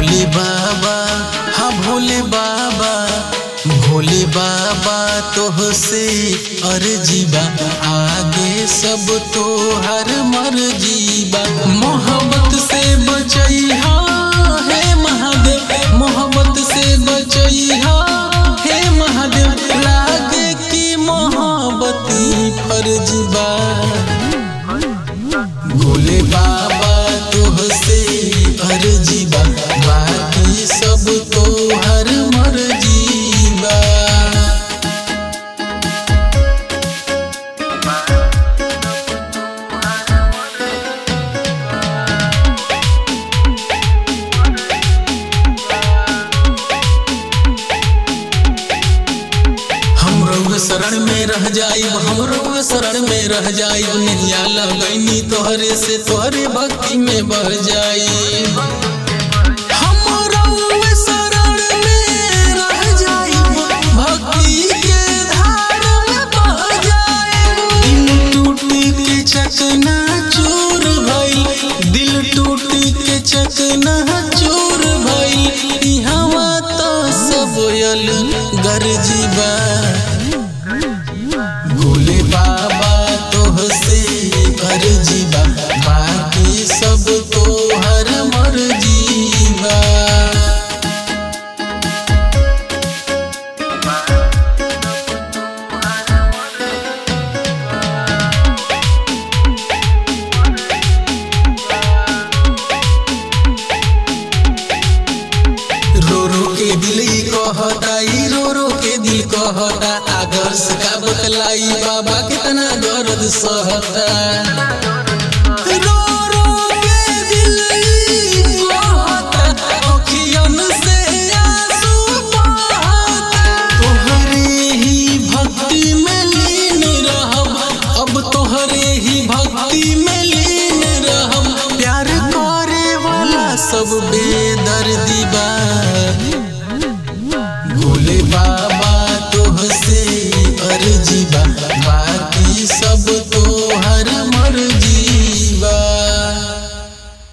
भोले बाबा हाँ भोले बाबा भोले बाबा तोहसे अर्जीबा आगे सब तो हर मर्जीबा मोहब्बत से बचैहा हे महादेव मोहब्बत से बचैहा हे महादेव लागे की मोहब्बती फर्जीबा भोले बाबा तोहसे अर्जीबा बाकी सब तो हर मर्जीबा हम रउए शरण में रह जाइब हम रउए शरण में रह जाइब नैया लगैनी तोहरे से तोहरे भक्ति में बह जाइब हम रउए शरण में रह जाइब भक्ति के धार में बह जाइब दिल टूटी के चकना चूर भइल दिल टूटी के चकना चूर भइल इहवा तो सब यल गरजीबा भोले बाबा तोहसे अर्जीबा बाकी सब तो हर मर्जीबा रो रो के दिल ई कहता ई रो रो के दिल कहता आदर्श का बतलाई बाबा कितना दर्द सहता